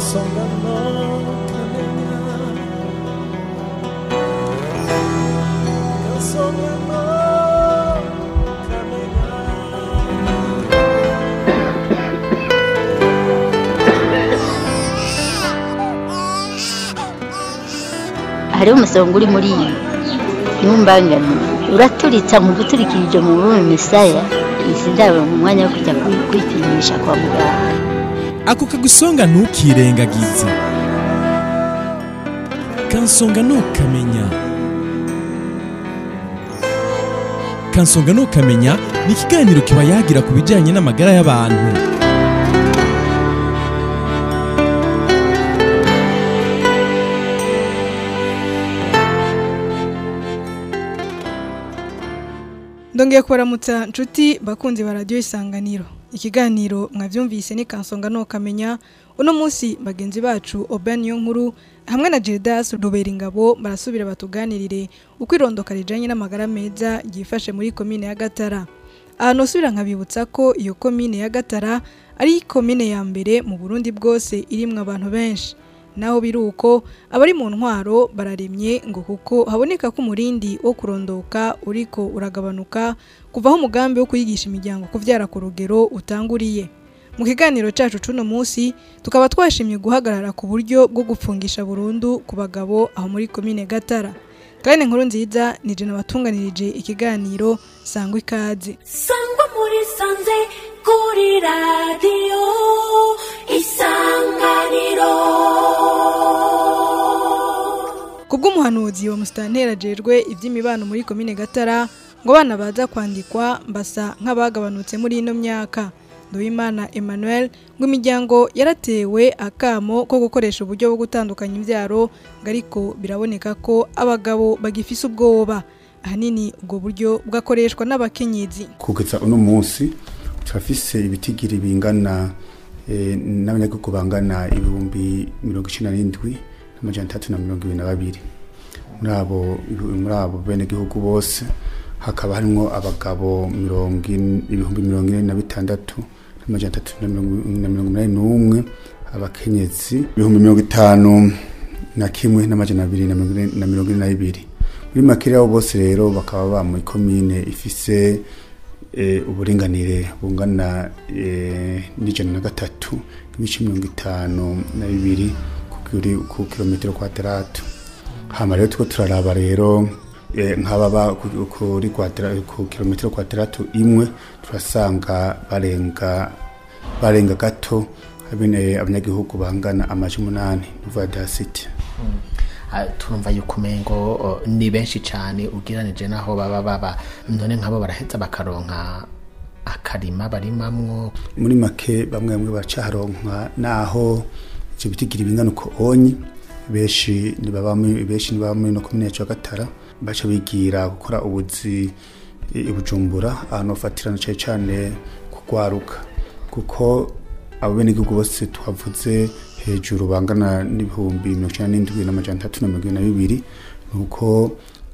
kansonga no kamenya kansonga no kamenya hariho umusonga uri muri iyi ntumbangane uraturitsa mu guturikirije mu bume misaya izi ndabo mu mwanya wo kujya kwi- kwipimisha kwa muganga ako kagusonga ntukirengagize kansonga ntukamenya kansonga ntukamenya ni ikiganiro kiba yagira ku bijyanye n'amagara y'abantu ndongeye kubaramutsa nshuti bakunzi ba radiyo isanganiro ikiganiro mwabyumvise ni kansonga ntukamenya uno munsi bagenzi bacu oben niyo nkuru hamwe na Gildas rubera ingabo barasubira batuganirire uko irondoka rijanye n'amagara meza ryifashe muri komine ya gatara ahantu usubira nkabibutsa ko iyo komine ya gatara ari komine ya mbere mu burundi bwose irimwo abantu benshi naho biri uko abari mu ntwaro bararemye ngo kuko haboneka ko umurindi wo kurondoka uriko uragabanuka kuvaho umugambi wo kuyigisha imiryango kuvyara ku rugero utanguriye mu kiganiro cacu cuno munsi tukaba twashimye guhagarara ku buryo bwo gupfungisha burundu ku bagabo aho muri komine gatara kandi inkuru nziza ni jena batunganirije ikiganiro sangwa ikaze sangwa muri sanze kuri radiyo isanganiro kubw'umuhanuzi wa musitantera ajejwe iby'imibano muri komine gatara ngo abana baza kwandikwa mbasa nk'abagabanutse muri ino myaka Nduwimana Emmanuel ngo imiryango yaratewe akamo ko gukoresha uburyo bwo gutandukanya imbyaro ngo ariko biraboneka ko abagabo bagifise ubwoba ahanini ubwo buryo bwakoreshwa n'abakenyezi kugeza uno munsi turafise ibitigiri bingana eh, n'abanyagihugu bangana ibihumbi mirongo icenda n'indwi n'amajana atatu na mirongo ibiri na babiri muri abo muri abo benegihugu bose hakaba harimwo abagabo mirongo ine- ibihumbi mirongo ine na bitandatu n'amajana atatu na mirongo na mirongo umunani n'umwe abakenyezi ibihumbi mirongo itanu na kimwe n'amajana abiri na mirongo ine- na mirongo ine na bibiri muri make abo bose rero bakaba ba muri komine ifise eh, uburinganire bungana eh, n'ijana na gatatu ibice mirongo itanu na bibiri ku kiri- ku kilometero kwadaratu hama rero tuko turaraba rero eh, nk'ababa ku- kuri kwadra- ku kilometero kwadaratu imwe turasanga barenga barenga gato abene abanyagihugu bangana amaji umunani uva dasiti Ah, turumva yuko umengo oh, ni benshi cyane ugereranije n'aho baba baba none nk'abo baraheza bakaronka akarima barimamwo muri make bamwe bamwe baracaharonka naho ivyo bitigira ibingana uko onyi benshi ntibaba muri- benshi ntibaba muri no komine yacu ya gatara baca bigira gukora ubuzi i i bujumbura ahantu bafatirana cane cane kugwaruka kuko abo benegihugu bose twavuze hejuru bangana n'ibihumbi mirongo icenda n'indwi n'amajana atatu na mirongo ibiri na bibiri nuko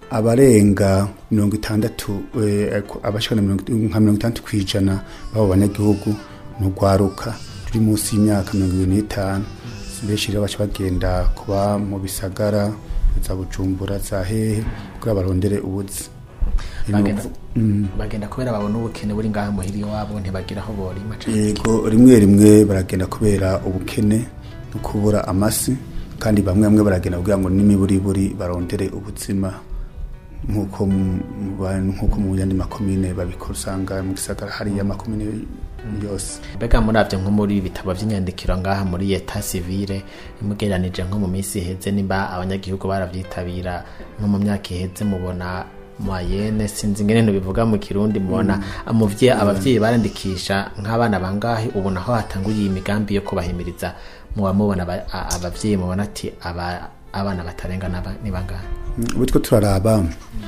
abarenga mirongo itandatu eh, abashika na mirongo nka mirongo itandatu kw'ijana b'abo banyagihugu ni urwaruka turi munsi y'imyaka mirongo ibiri n'itanu benshi rero baca bagenda kuba mu bisagara za bujumbura za hehe kugira barondere ubuzi bagenda, Mm. bagenda kubera babona ubukene buri ngaho muhiri iwabo ntibagira aho borima canke yego rimwe rimwe baragenda kubera ubukene no kubura amasi kandi bamwe bamwe baragenda kugira ngo n'imiburiburi barondere ubuzima nk'uko mu- mu ba- nk'uko mu yandi makomine babikora usanga mu gisagara hariya makomine yose mbega muravyo nko muri ibitabo vy'inyandikiro ngaha muri eta civile mugereranije nko mu minsi iheze nimba abanyagihugu baravyitabira nko mu myaka iheze mubona mayene sinzi ingene bivuga mu kirundi mubona umuvye abavyeyi barandikisha nk'abana bangahe ubu naho hatanguye iyi migambi yo kubahimiriza muba mubona aba- a- abavyeyi mubona ati aba- abana batarenga n'aba- ni bangahe ubu two turaraba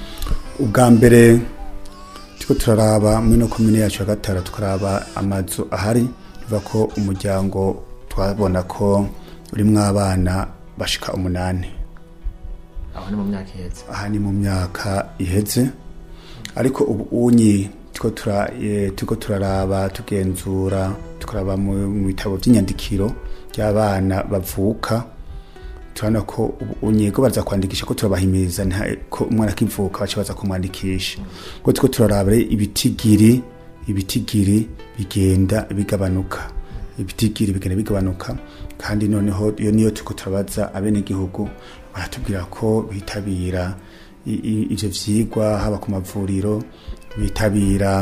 ubwa mbere turiko turaraba muri no komine yacu ya gatara tukaraba amazu ahari biva ko umuryango twabona ko urimwo abana bashika umunani aho ni mu myaka iheze aha ni mu myaka iheze ariko ubu unyi turiko tura- eh, turiko turaraba tugenzura tukaraba mu mu bitabo by'inyandikiro ry'abana bavuka turabona ko ubu unyego baza kwandikisha ko turabahimiriza nta- ko umwana akivuka baca baza kumwandikisha ngo turiko turaraba rero ibitigiri ibitigiri bigenda bigabanuka ibitigiri bigenda bigabanuka kandi noneho iyo niyo turiko turabaza abenegihugu baratubwira ko bitabira i- i- ivyo vyigwa haba ku mavuriro bitabira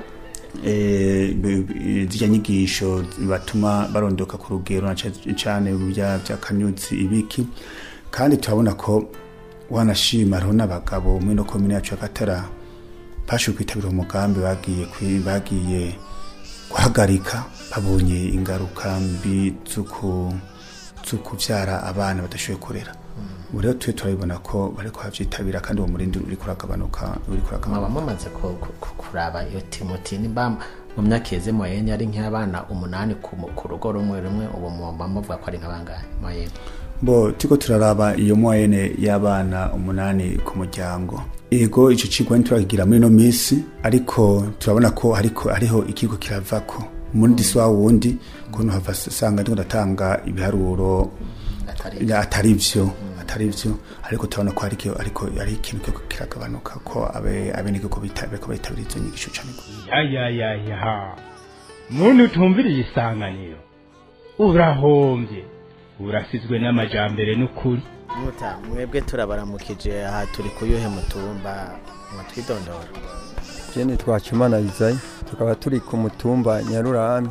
eh, b- b- zirya nyigisho batuma barondoka ku rugero na ca- cane bya by'akanyutsi ibiki kandi turabona ko wanashima hariho n'abagabo muri no komine yacu ya gatara bashoboye kwitabira umugambi bagiye kwi- bagiye guhagarika babonye ingaruka mbi zo kubyara abana badashoboye kurera ubu rero tube turabibona ko bari kuhavyitabira kandi uwo murindi uri kuragabanuka uri kuragabanuka mwaba mumaze ku- ku- ku- kuraba iyo timoti nimba mu myaka iheze moyenne ari nk'abana umunani ku mu- ku rugo rumwe rumwe ubu muba muvuga ko ari nk'abangahe moyenne bo turiko turaraba iyo moyenne y'abana umunani ku muryango ego ico cigwa ntiturakigira muri ino minsi ariko turabona ko hariko hariho ikigo kiravako umundi si wa wundi kuntu hava usanga ndiko ndatanga ibiharuro atari ya, atari vyo atari vyo ariko turabona ko hariko ariko ari ikintu kiriko kiragabanuka ko abe abenegihugu bitabira ko bitabira izo nyigisho cane yayayayaha muntu utumviriye isanganiro urahombye urasizwe n'amajambere n'ukuri muta mwebwe turabaramukije aha turi kuyuhe mutumba mwatwidondora jene twacimana izayi tukaba turi ku mutumba nyarurambi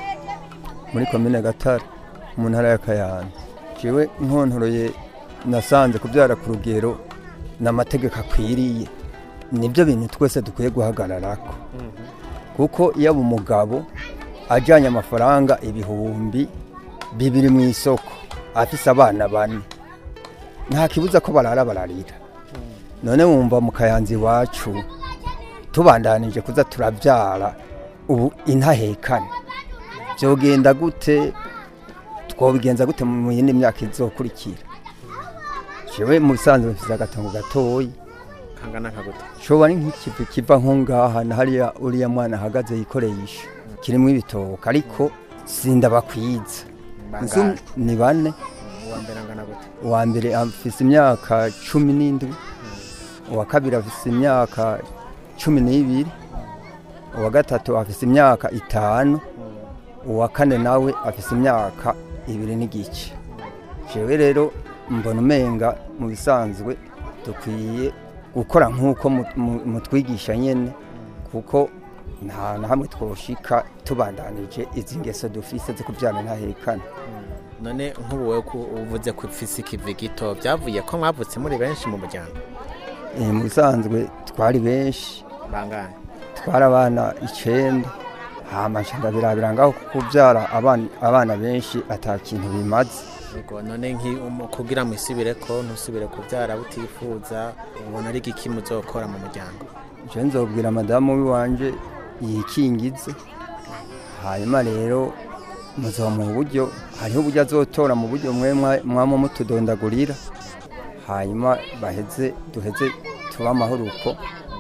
muri komine gatare mu ntara ya kayanza jewe nkontoroye nasanze kubyara ku rugero n'amategeko akwiriye nibyo bintu twese dukwiye guhagararako kuko iyo aba umugabo ajyanye amafaranga ibihumbi bibiri mu isoko afise abana bane nta kibuza ko barara bararira none wumva mu kayanza iwacu tubandanije kuza turabyara ubu intahekane byogenda gute twobigenza gute mu yindi myaka izokurikira jewe mu bisanzwe mfise agatongo gatoyi kangana kaguta shoba ari nk'ikivu kiva nko ngaha na hariya uriya mwana ahagaze yikoresha kirimo ibitoka ariko sindabakwiza Nzi bangahe ni bane uwa mbere angana gute uwa mbere afise imyaka cumi n'indwi uwa kabiri afise imyaka cumi n'ibiri uwa gatatu afise imyaka itanu uwa kane nawe afise imyaka ibiri n'igice jewe rero mbona umenga mu bisanzwe dukwiye gukora nk'uko mu- mu- mutwigisha nyene kuko nta na hamwe twoshika tubandanije izi ngeso dufise zo kubyara ntahekane none nk'ubu wowe ko uvuze ko ufise ikivi gito byavuye ko mwavutse muri benshi mu muryango Eh, mu bisanzwe twari benshi bangahe twari abana icenda hama nca ndabirabira ngaho kubyara abana, abana benshi ata kintu bimaze Yego, none nki- um- kugira ngo isubire ko ntusubire kubyara butifuza ubona ari iki muzokora mu muryango je nzobwira madamu wiwanje yikingize hanyuma rero muzomuha uburyo hariho uburyo azotora mu buryo mwe mwa- mwama mutudondagurira hanyuma baheze duheze tuba amahoro uko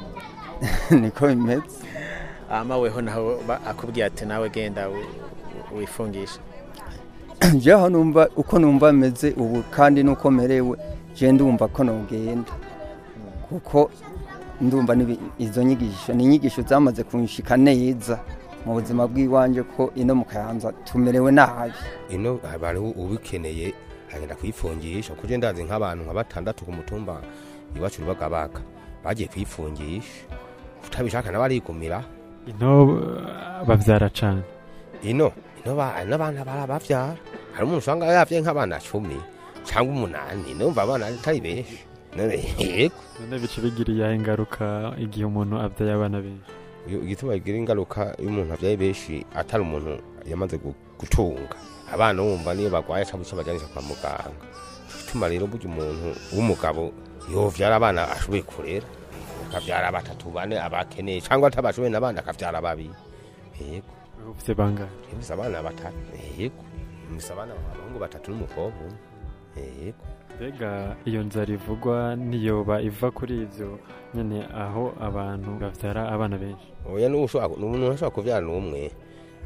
niko bimeze ama weho naho ba- akubwiye ati nawe genda wi- wifungisha jewe numva uko numva meze ubu kandi nuko merewe je ndumva ko nogenda kuko ndumva nibi- izo nyigisho ni inyigisho zamaze kunshika neza mu buzima bw'iwanje ko ino mu kayanza tumerewe nabi ino hariho ubikeneye agenda kwifungisha kuko je ndazi nk'abantu nka batandatu ku mutumba iwacu rubagabaga bagiye kwifungisha utabishaka nawe arigumira ino eh, bavyara cane ino ino ba- ino abana barabavyara hari umuntu usanga yavye nk'abana cumi cyangwa umunani numva abana atari benshi none yego none bica bigiriye ingaruka igihe umuntu avyaye abana benshi Iyo- igituma bigira ingaruka iyo umuntu avyaye benshi atari umuntu yamaze gu- gutunga abana wumva niyo bagwaye aca buca bajanisha kwa muganga bituma rero burya umuntu w'umugabo yovyara abana ashoboye kurera akavyara batatu bane abakeneye cyangwa atabashoboye n'abandi akavyara babiri yego ufise bangahe mfise abana batatu yego mfise abana abahungu batatu n'umukobwa umwe yego mbega iyo nzara ivugwa niyoba iva kuri ivyo nyene aho abantu bavyara abana benshi oya n'ushobora n'umuntu ashobora kuvyara n'umwe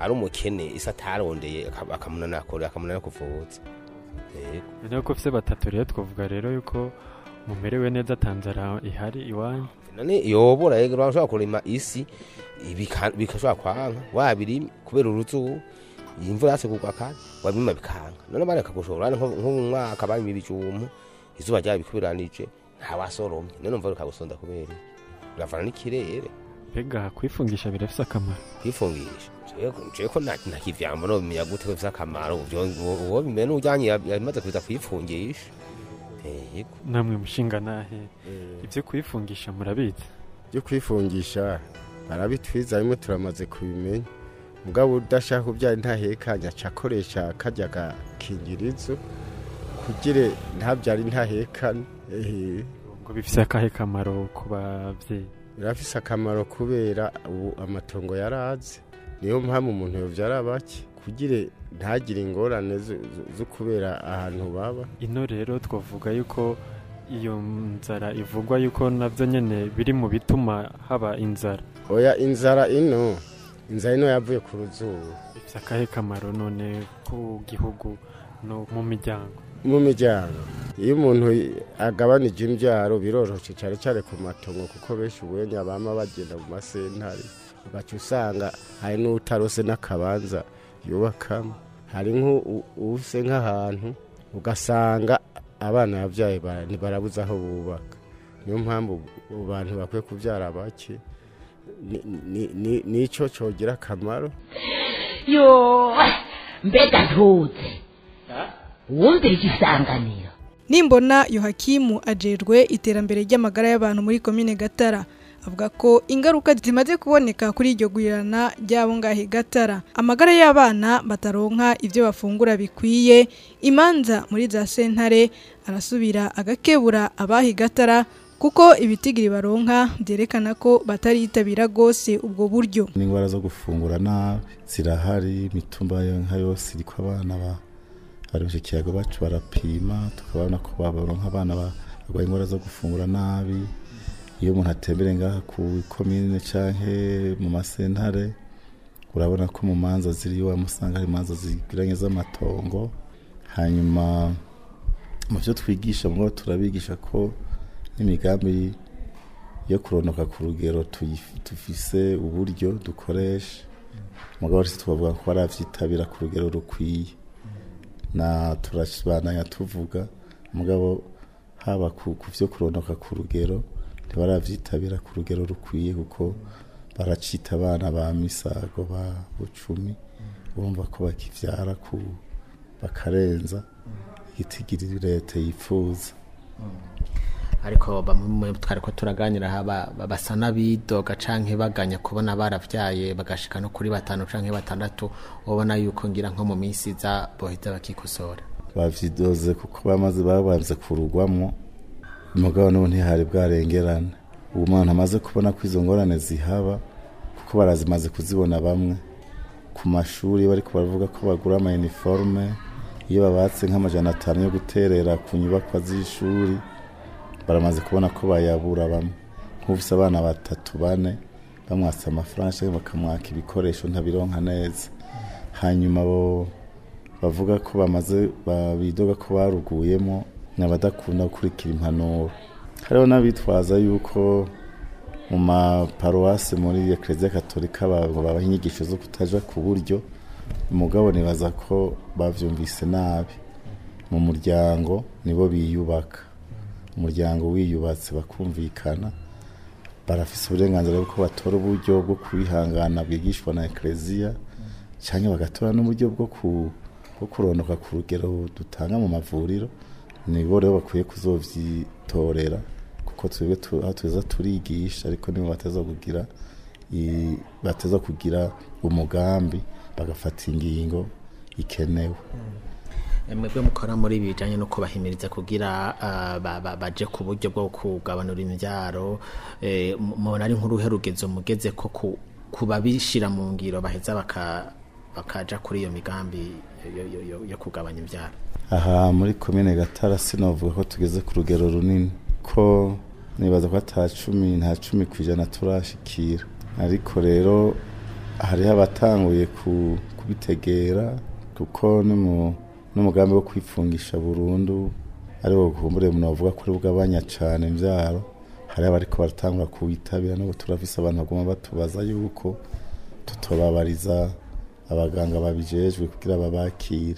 ari umukene isi atarondeye aka- akamunanira kure akamunanira kuvuza yego noneho ko ufite batatu rero twavuga rero yuko mumerewe neza tanzara ihari iwanyu none yobora yego urashobora kurima isi ibika- bigashobora kwanka wabirima kubera uruzuba iyi imvura yase kugwa kandi wabirima bikanka none bareka gushora nko nko mu mwaka barima ibijumbu izuba ryabikubiranije ntawasoromye none umva rukagusonda kubera iki? biravana n'ikirere mbega kwifungisha birafise akamaro kwifungisha jewe ko nta nta kivyambo no bimenya gute ko bifise akamaro Uvyo- uwo uwo bimenya n'ujanye ya- yamaze kuza kwifungisha Eh, yego namwe mushinga nahe ibyo kwifungisha murabizi byo kwifungisha barabitwiza bimwe turamaze kubimenya mugabo udashaka kubyara ntahekanya aca akoresha kajya gakingirizo kugira ntabyare ntahekane ehe ngo bifise akahe kamaro ku bavyeyi birafise akamaro kubera ubu amatongo yaraze niyo mpamvu umuntu yovyara bake kugira ntagire ingorane zo- zo- zo kubera ahantu baba ino rero twavuga yuko iyo nzara ivugwa yuko navyo nyene biri mu bituma haba inzara oya inzara ino inzara ino yavuye ku ruzuba bifise akahe kamaro none ku gihugu no mu miryango mu miryango iyo umuntu agabanije imbyaro biroroshye cyane cyane ku matongo kuko benshi ubwenya bama bagenda mu masentare ugaca usanga hari n'utarose n'akabanza yubakamo hari nk'use nk'ahantu ugasanga abana yabyaye bara- ntibarabuze aho bubaka niyo mpamvu ubu bantu bakwiye kubyara bake Ni- ni- ni- nicyo cyogira akamaro yo mbega ntuze wumvira isanganiro nimbona yohakimu ajejwe iterambere ry'amagara y'abantu muri komine gatara avuga ko ingaruka zimaze kuboneka kuri iryo gurirana ry'abo ngahe gatara amagara y'abana bataronka ibyo bafungura bikwiye imanza muri za sentare arasubira agakebura abahi gatara kuko ibitigiri baronka byerekana ko bataritabira rwose ubwo buryo n'indwara zo gufungura nabi zirahari imitumba yo nka yose iriko abana ba bari mu kiyago bacu barapima tukabona ko babaronka abana ba- barwaye indwara zo gufungura nabi iyo umuntu atembere ngaha ku komine canke mu masentare urabona ko mu manza ziriyo wamusanga hari imanza zigiranye z'amatongo hanyuma mu byo twigisha mugabo turabigisha ko n'imigambi yo kuronoka ku rugero tuyif- dufise uburyo dukoresha mugabo rero twavuga ko baravyitabira ku rugero rukwiye na turabandanya tuvuga mugabo haba ku ku vyo kuronoka ku rugero ntibaravyitabira ku rugero rukwiye kuko baracita abana ba misago ba bucumi bumva ko bakivyara ku bakarenza igitigiri leta yifuza ariko bamwe twari ko turaganira haba basa n'abidoga canke baganya kubona baravyaye bagashika no kuri batanu canke batandatu ubona yuko ngira nko mu minsi iza boheza bakikosora bavyidoze kuko bamaze babanze kurugwamwo umugabo n'ubu ntihari bwarengerana ubu umuntu amaze kubona ko izo ngorane zihaba kuko barazimaze kuzibona bamwe ku mashuri bariko baravuga ko bagura ama uniforme iyo babatse nk'amajana atanu yo guterera ku nyubakwa z'ishuri baramaze kubona ko bayabura bamwe nk'ufise abana batatu bane bamwatse amafaranga canke bakamwaka ibikoresho ntabironka neza hanyuma bo bavuga ko bamaze babidoga ko baruguyemo n'abadakunda gukurikira impanuro hariho n'abitwaza yuko mu maparuwasi muri ekereziya katolika babaha inyigisho zo kutaja ku buryo umugabo nibaza ko bavyumvise nabi mu muryango nibo biyubaka umuryango wiyubatse bakumvikana barafise uburenganzira bwo batora uburyo bwo kwihangana bwigishwa na ekereziya cyangwa bagatora n'uburyo bwo ku bwo kurondoka ku rugero dutanga mu mavuriro nibo rero bakwiye kuzovyitorera kuko twebwe tu- aho tuza turigisha ariko nibo bateza kugira i- bateza kugira umugambi bagafata ingingo ikenewe mwebwe mukora muri ibi bijanye no kubahimiriza kugira ah, ba- ba- baje ku buryo bwo kugabanura imvyaro eh, mu- mubona ari nk'uruhe rugezo mugeze ko ku- kubabishira mu ngiro baheza baka bakaja kuri iyo migambi yo- yo- yo- yo kugabanya imvyaro aha muri komine gatara sinovuga ko tugeze ku rugero runini ko nibaza ko ata cumi nta cumi ku ijana turashikira ariko rero hariho abatanguye ku- kubitegera kuko n'umu- n'umugambi wo kwifungisha burundu ari wo kumbure umuntu bavuga ko ari bugabanya cane imvyaro hariho abariko baratangura kuwitabira n'ubu turafise abantu baguma batubaza yuko tutobabariza abaganga babijejwe kugira babakire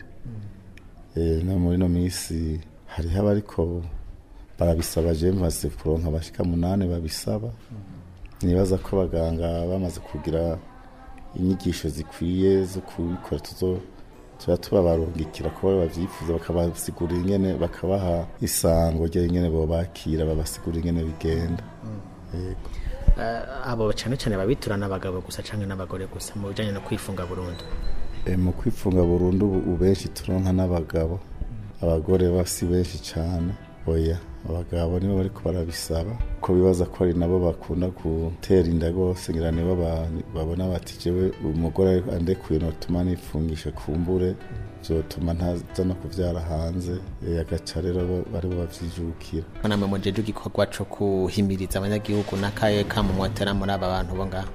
Eh, no muri no misi hariho abariko barabisaba je maze kuronka abashika munani babisaba nibaza ko abaganga bamaze kugira inyigisho zikwiye zo kubikora tuzo tuba tubabarungikira ko bavyifuza bakabasigurira ingene bakabaha isango ryo ingene bobakira babasigurira ingene bigenda yego Eh, abo cyane cyane babiturana abagabo gusa cyangwa n'abagore gusa mu bijyanye no kwifunga burundu E, mu kwifunga burundu ubu benshi turonka n'abagabo abagore bo si benshi cyane oya abagabo nibo bariko barabisaba ko bibaza ko ari nabo bakunda gutera inda rwose ngira nibo ba- babona bati jewe umugore andekuye notuma nifungisha kumbure vyotuma ntaza no kuvyara hanze e, agaca rero bo- baribo bavyijukira namwe mujeje igikorwa cyo kuhimiriza abanyagihugu n'akaye kamumotera muri aba bantu bo ngaho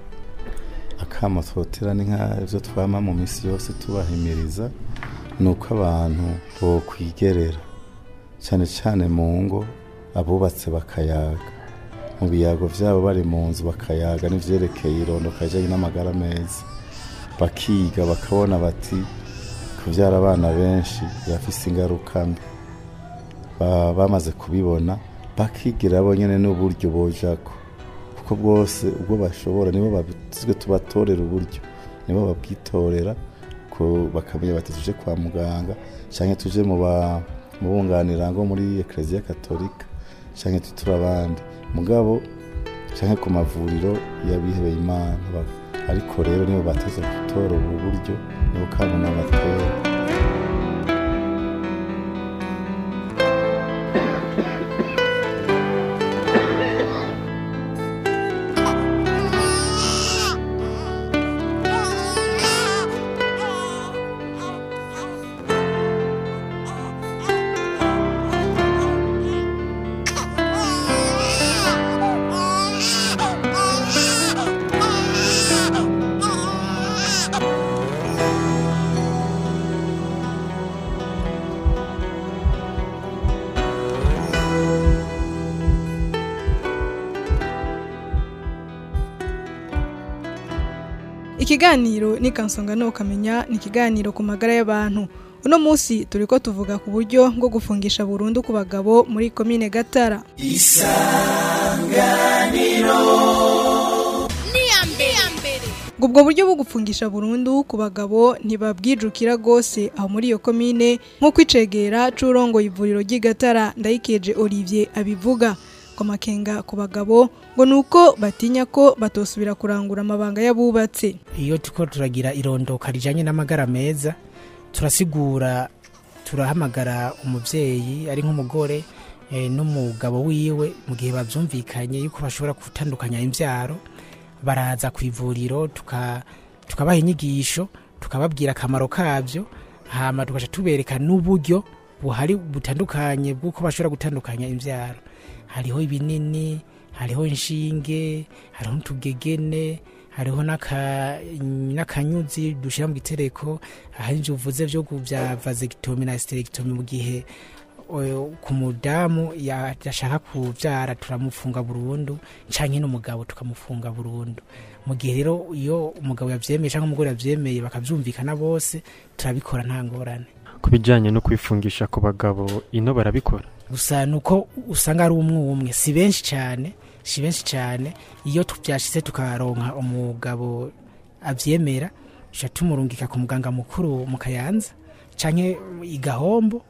akamo twotera ni nk'ibyo twama mu minsi yose tubahimiriza ni uko abantu bokwigerera cyane cyane mu ngo abubatse bakayaga mu biyago byabo bari mu nzu bakayaga n'ivyerekeye irondoka rijanye n'amagara meza bakiga bakabona bati kubyara abana benshi birafise ingaruka mbi Ba- bamaze kubibona bakigira bo nyene n'uburyo bojako kuko bwose ubwo bashobora nibo babizwe tubatorera uburyo nibo babwitorera ko bakamenya bati tuje kwa muganga canke tuje mu ba mu bunganira ngo muri ekleziya katolika canke tutura abandi mugabo canke ku mavuriro y'abihebeye imana Ba- ariko rero nibo bateze gutora ubu buryo nibo kandi n'abatera ikiganiro ni kansonga no kamenya ni ikiganiro ku magara y'abantu uno munsi turi ko tuvuga ku buryo bwo gufungisha burundu ku bagabo muri komine gatara ngo ubwo buryo bwo gufungisha burundu ku bagabo ntibabwijukira rwose aho muri iyo komine nk'uko icegera c'urongoye ivuriro ry'igatara ndayikeje olivier abivuga ko makenga ku bagabo ngo ni uko batinya ko batosubira kurangura amabanga y'abubatse iyo turiko turagira irondoka rijanye n'amagara meza turasigura turahamagara umuvyeyi ari nk'umugore eh, n'umugabo wiwe mu gihe bavyumvikanye yuko bashobora gutandukanya imvyaro baraza ku ivuriro tuka- tukabaha inyigisho tukababwira akamaro kabyo hama tugaca tubereka n'uburyo buhari butandukanye bw'uko bashobora gutandukanya imvyaro hariho ibinini hariho inshinge hariho n'utugegene hariho n'aka- n'akanyuzi dushyira mu gitereko hari ibyo uvuze byo ku- bya vasectomy na hysterectomy mu gihe o- ku mudamu ya- yashaka kubyara turamufunga burundu canke n'umugabo tukamufunga burundu mu gihe rero iyo umugabo yavyemeye canke umugore yavyemeye bakavyumvikana bose turabikora nta ngorane ku bijyanye no kwifungisha ku bagabo ino barabikora gusa nuko usanga ari umwe umwe si benshi cyane si benshi cyane iyo tubyashyize tukaronka umugabo abyemera tuca tumurungika ku muganga mukuru mu kayanza canke i gahombo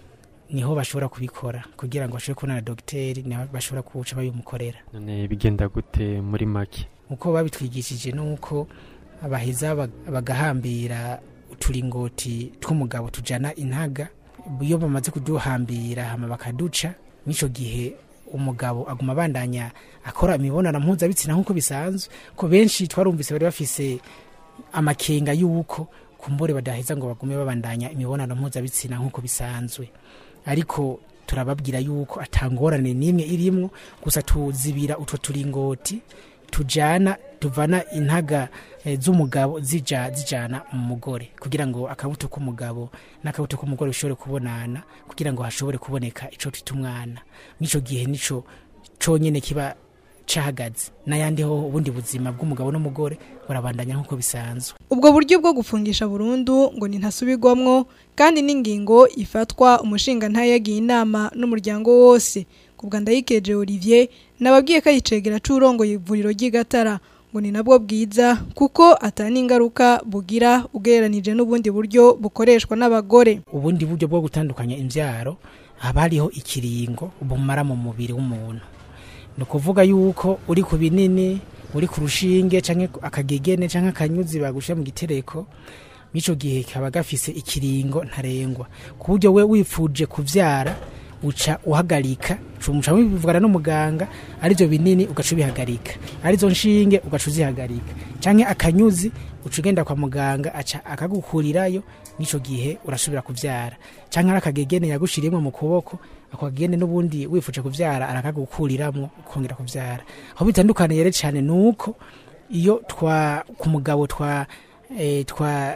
niho bashobora kubikora kugira ngo bashobore kubona na dogiteri niho bashobora kuwuca babimukorera none bigenda gute muri make uko babitwigishije nuko baheza bag- bagahambira uturingoti tw'umugabo tujana intaga iyo bamaze kuduhambira hama bakaduca mw'ico gihe umugabo aguma abandanya akora imibonano mpuzabitsina nk'uko bisanzwe ko benshi twarumvise bari bafise amakenga y'uko kumbure badaheza ngo bagume babandanya imibonano mpuzabitsina nk'uko bisanzwe ariko turababwira yuko atangorane n'imwe irimwo gusa tuzibira utwo turingoti tujana tuvana intaga eh, z'umugabo zija zijana mu mugore kugira ngo akabuto k'umugabo n'akabuto k'umugore bishobore kubonana kugira ngo hashobore kuboneka ico twita umwana mw'ico gihe nico conyene kiba cahagaze n'ayandi ho ubundi buzima bw'umugabo n'umugore burabandanya nk'uko bisanzwe ubwo buryo bwo gufungisha burundu ngo ni ntasubirwamwo kandi n'ingingo ifatwa umushinga ntayagiye inama n'umuryango wose ku bwa ndayikeje Olivier nababwiye ko ayicegera c'urongoye ivuriro ry'igatara ngo ni nabwo bwiza kuko atani ingaruka bugira ugereranije n'ubundi buryo bukoreshwa n'abagore ubundi buryo bwo gutandukanya imbyaro haba hariho ikiringo bumara mu mubiri w'umuntu ni ukuvuga yuko uri ku binini uri ku rushinge cyangwa akagegene cyangwa akanyuzi bagushyira mu gitereko mw'icyo gihe kaba gafise ikiringo ntarengwa ku buryo we wifuje kubyara uca uhagarika muca mubivugana n'umuganga aribyo binini ugaca ubihagarika arizo nshinge ugaca uzihagarika cyangwa akanyuzi uca ugenda kwa muganga aca akagukurirayo n'icyo gihe urasubira kubyara cyangwa ari akagegene yagushiriyemo mu kuboko ako kagegene n'ubundi wifuje kubyara arakagukuriramwo ukongera kubyara aho bitandukaniye rero cyane ni uko iyo twa ku mugabo twa eh, twa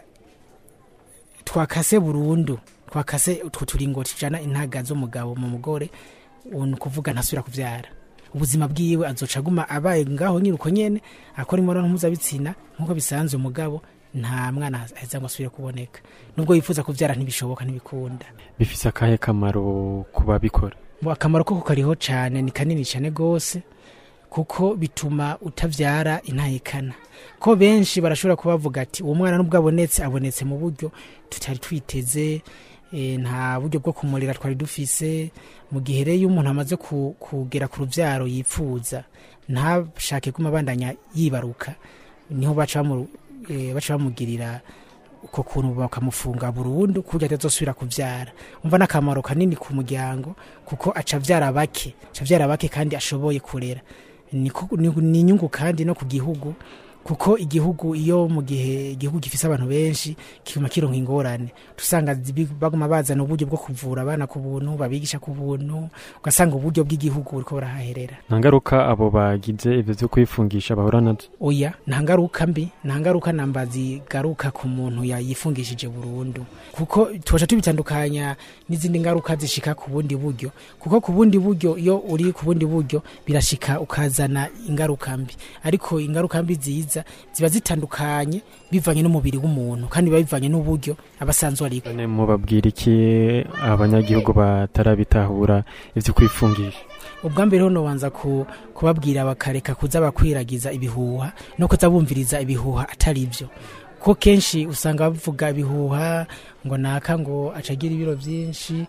twakase burundu twakase utwo turingo tujana intaga z'umugabo mu mugore ni ukuvuga ntasubira kubyara ubuzima bwiwe azoca aguma abaye ngaho nyine uko nyene akora imibonano mpuzabitsina nk'uko bisanzwe umugabo nta mwana aheza ngo asubire kuboneka nubwo yifuza kubyara ntibishoboka ntibikunda bifise akahe kamaro ku babikora Mu akamaro ko kariho cyane ni kanini cyane rwose kuko bituma utabyara intahekana ko benshi barashobora kubavuga ati uwo mwana nubwo abonetse abonetse mu buryo tutari twiteze eh, nta buryo bwo kumurera twari dufise mu gihe rero iyo umuntu amaze ku- kugera ku rubyaro yifuza ntashake kuma bandanya yibaruka niho baca bamu- eh, baca bamugirira uko kuntu bakamufunga burundu kuburyo atazosubira kubyara umva n'akamaro kanini ku muryango kuko aca abyara bake aca abyara bake kandi ashoboye kurera Niko- ni ni inyungu kandi no ku gihugu kuko igihugu iyo mu gihe igihugu gifise abantu benshi kiguma kironka ingorane tusanga zibi- baguma bazana uburyo bwo kuvura abana ku buntu babigisha ku buntu ugasanga uburyo bw'igihugu buriko burahaherera nta ngaruka abo bagize ivyo vyo kwifungisha bahura nazo oya nta ngaruka mbi nta ngaruka namba zigaruka ku muntu yayifungishije burundu kuko tubasha tubitandukanya n'izindi ngaruka zishika ku bundi buryo kuko ku bundi buryo iyo uri ku bundi buryo birashika ukazana ingaruka mbi ariko ingaruka mbi ziza ziba zitandukanye bivanye n'umubiri w'umuntu kandi biba bivanye n'uburyo abasanzwe ariko none mubabwira iki abanyagihugu batarabitahura ivyo kwifungisha ubwa mbere ho nobanza ku, kubabwira bakareka kuza bakwiragiza ibihuha no kuza bumviriza ibihuha atari byo ko kenshi usanga bavuga ibihuha ngo naka ngo acagira ibiro byinshi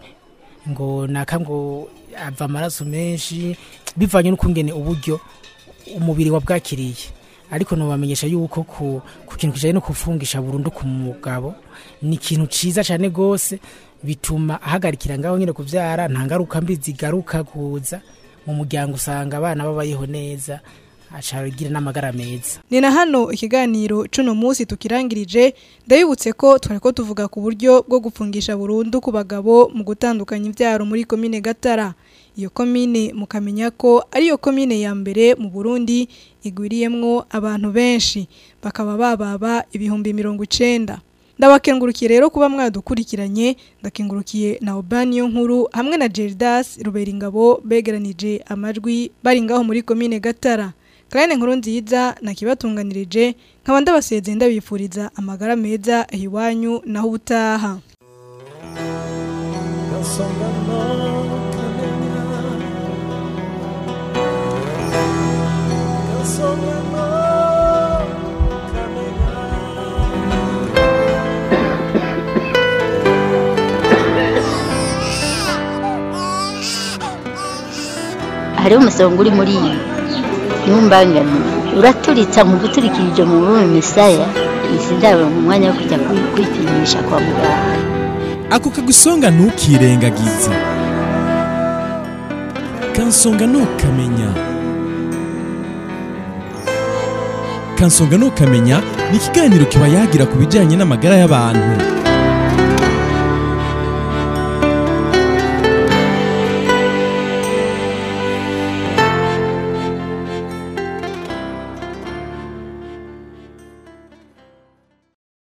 ngo naka ngo ava amaraso menshi bivanye n'ukungene uburyo umubiri wabwakiriye ariko nobamenyesha yuko ku, ku kintu kijanye no kufungisha burundu ku mugabo ni ikintu ciza cane gose bituma ahagarikira ngaho nyine kuvyara nta ngaruka mbi zigaruka kuza mu muryango usanga abana babayeho neza acagira n'amagara meza ni na hano ikiganiro cuno munsi tukirangirije ndabibutse ko twari ko tuvuga ku buryo bwo gufungisha burundu ku bagabo mu gutandukanya imbyaro muri komine gatara iyo komine mukamenya ko ariyo komine ya mbere mu burundi igwiriyemwo abantu benshi bakaba bababa ibihumbi mirongo icenda ndabakengurukiye rero kuba mwadukurikiranye ndakengurukiye na Obaniyo nkuru hamwe na Gerdas Ruberingabo begeranije amajwi bari ngaho muri komine Gatara Karine nkuru nziza nakibatunganirije nkaba ndabasezeye ndabifuriza amagara meza iwanyu naho ubutaha hariho umusonga uri muri iyi ntumbangane uraturitsa mu guturikirije mu rurimi misaya izi ndabo mu mwanya wo kujya kwi- kwipimisha kwa muganga ako kagusonga ntukirengagize kansonga ntukamenya kansonga ntukamenya ni ikiganiro kiba yagira ku bijyanye n'amagara y'abantu